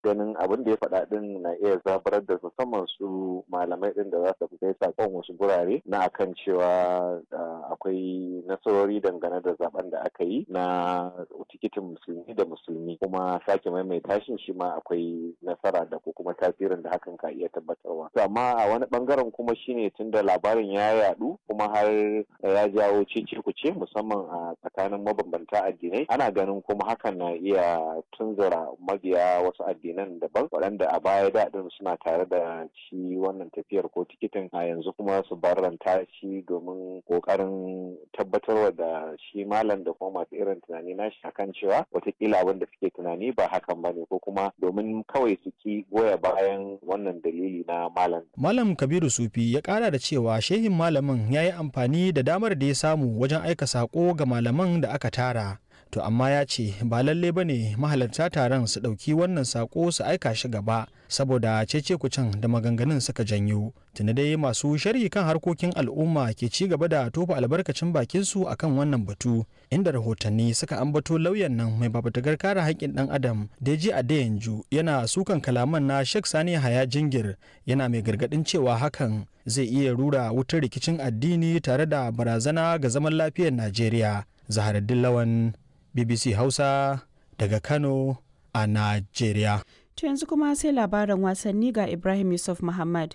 ganin abin da ya faɗa din na iya zabarar da musamman su malamai din da za su kai sakon wasu gurare na akan cewa akwai nasarori dangane da zaben da aka yi na tikitin musulmi da musulmi kuma sake maimaita shi shi ma akwai nasara da ko kuma tasirin da hakan ka iya tabbatarwa amma a wani bangaren kuma shine tunda labarin ya yadu kuma har ya jawo cece kuce musamman a tsakanin mabambanta addinai ana ganin kuma hakan na iya tunzura mabiya wasu addinan daban waɗanda a baya daɗin suna tare da shi wannan tafiyar ko tikitin a yanzu kuma su barranta shi domin ƙoƙarin tabbatarwa da shi malam da kuma masu irin tunani nashi akan cewa watakila abin da suke tunani ba hakan ba ne ko kuma domin kawai su ki goya bayan wannan dalili na malam. Malam Kabiru Sufi ya ƙara da cewa shehin malamin ya yi amfani da damar da ya samu wajen aika saƙo ga malaman da aka tara. to amma ya ce ba lalle ba ne mahalarta taron su ɗauki wannan sako su aika shi gaba saboda cece kucin da maganganun suka janyo tuni dai masu sharhi kan harkokin al'umma ke ci gaba da tofa albarkacin bakin su akan wannan batu inda rahotanni suka ambato lauyan nan mai babatagar kare haƙƙin ɗan adam deji adeyanju yana sukan kalaman na sheikh sani haya jingir yana mai gargaɗin cewa hakan zai iya rura wutar rikicin addini tare da barazana ga zaman lafiyar najeriya zaharaddin lawan BBC Hausa daga Kano a Najeriya. To yanzu kuma sai labaran wasanni ga Ibrahim Yusuf Muhammad.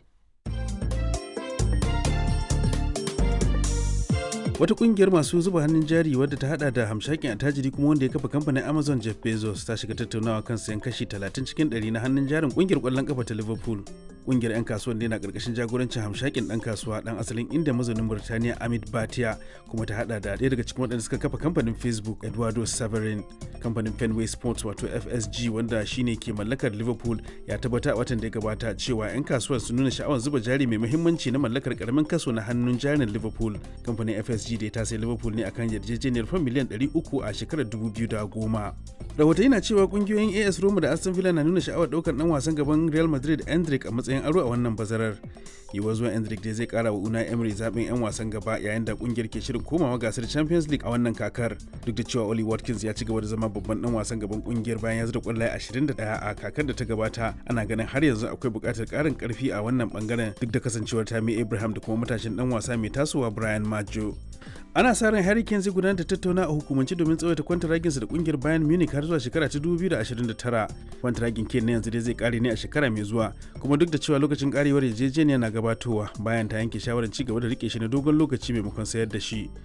wata kungiyar masu zuba hannun jari wadda ta hada da hamshakin attajiri kuma wanda ya kafa kamfanin amazon jeff bezos ta shiga tattaunawa kan sayan kashi 30 cikin 100 na hannun jarin kungiyar kwallon kafa ta liverpool kungiyar 'yan kasuwan na karkashin jagorancin hamshakin dan kasuwa dan asalin inda mazaunin burtaniya amit bhatia kuma ta hada da ɗaya daga cikin waɗanda suka kafa kamfanin facebook eduardo severin kamfanin fenway sports wato fsg wanda shine ke mallakar liverpool ya tabbata a watan da ya gabata cewa 'yan kasuwar sun nuna sha'awar zuba jari mai muhimmanci na mallakar karamin kaso na hannun jarin liverpool kamfanin fsg PSG da ta sai Liverpool ne akan yarjejeniyar fan miliyan 300 a shekarar 2010. Rahotanni na cewa kungiyoyin AS Roma da Aston Villa na nuna sha'awar daukar dan wasan gaban Real Madrid Endrick a matsayin aro a wannan bazarar. Yiwuwar zuwan Endrick dai zai kara wa Unai Emery zaben 'yan wasan gaba yayin da kungiyar ke shirin komawa gasar Champions League a wannan kakar. Duk da cewa Oli Watkins ya ci gaba da zama babban dan wasan gaban kungiyar bayan ya zura kwallaye 21 a kakar da ta gabata, ana ganin har yanzu akwai buƙatar ƙarin ƙarfi a wannan bangaren duk da kasancewar Tammy Abraham da kuma matashin dan wasa mai tasowa Brian Maggio. ana sa ran Harry Kane zai gudanar da tattauna a hukumance domin tsawaita kwantaraginsa da kungiyar Bayern Munich har zuwa shekara ta 2029. Kwantaragin Kane na yanzu dai zai kare ne a shekara mai zuwa, kuma duk da cewa lokacin karewar yarjejeniya na gabatowa bayan ta yanke shawarar ci gaba da rike shi na dogon lokaci maimakon sayar da shi.